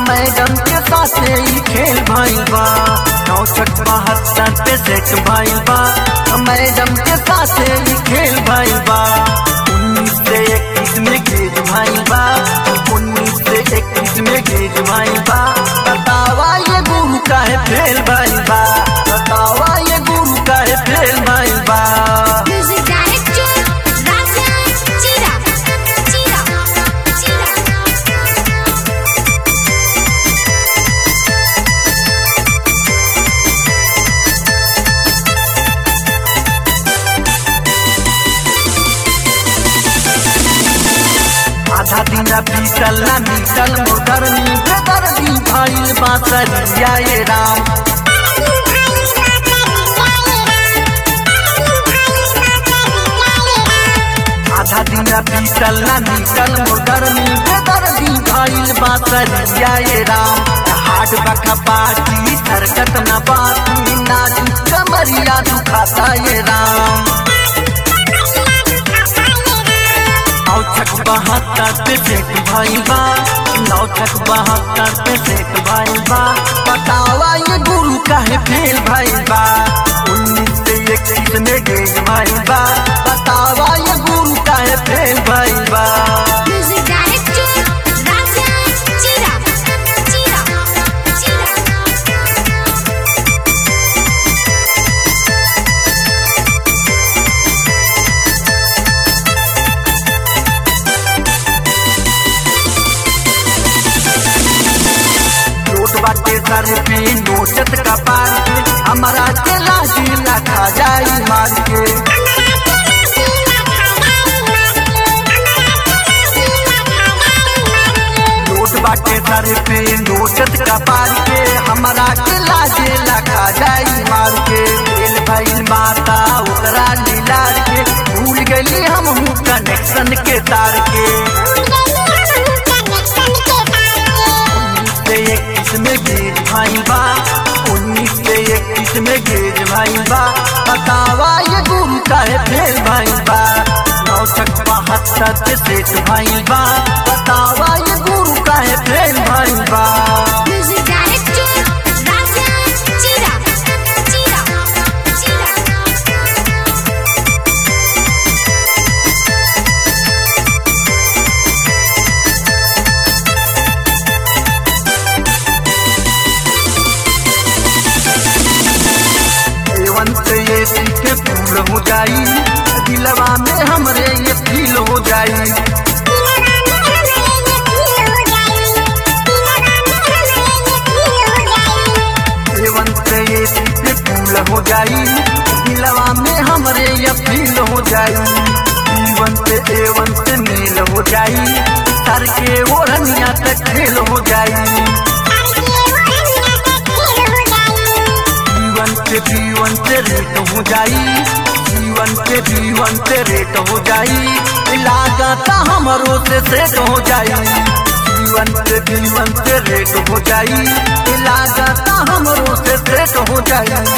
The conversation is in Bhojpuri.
मैडम के साथे ही खेल भइल बा नौ छठ बहत्तर पे सेट भइल बा मैडम के साथे ही खेल भइल बा उन्नीस से इक्कीस में गेज भइल बा उन्नीस से इक्कीस में गेज भइल बा बतावा ये गुरु काहे फेल भइल बा बतावा ये गुरु काहे फेल भइल बा Music director Raja Chira Chira Chira आधा दिन बीतल ना बीतल मोटरनी बेदर्दी भइल बासरिया ये राम आधा दिन बीतल ना बीतल मोटरनी बेदर्दी भइल बासरिया ये राम हाट बखा बाटी हरकत न बाती नाच कमरिया दुखाता ये राम नौ छक बहत्तर पे सेट भइल बा नौ छक बहत्तर पे सेट भइल बा बतावा ये गुरु काहे फेल भइल बा उन्नीस से इक्कीस में गेज भइल बा बतावा ये गुरु काहे फेल भइल बा Music director Raja Chira Chira Chira note बाटे सर पे नोचत का पार के हमारा के लाठी ना खा जाई मार के नोट बाटे सर पे नोचत का पार के हमारा के लाजे लगा जाई मार के खेल भइल माता ओकरा लीलार के भूल गली हम हूँ कनेक्शन के तार के उन्नीस से इक्कीस में गेज भाई बा उन्नीस से इक्कीस में गेज भाई बा बतावा ये गुरु काहे फेल भाई बा नौ छक बहत्तर से सेठ भाई बा बतावा ये गुरु काहे फेल भाई बा Music director Raja Chira Chira Chira एवन से ये सीटे फूल हो जाई दिलवा में हमरे ये फील हो जाई एवन से ये सीटे फूल हो जाई दिलवा में हमरे ये फील हो जाई जीवन से एवन से मेल हो जाई सर के ओढ़निया तक खेल हो जाई जीवन से जीवन से रेट हो जाई जीवन से जीवन से रेट हो जाई लागत हमरो से सेट हो जाई जीवन से जीवन से रेट हो जाई लागत हमरो से सेट हो जाई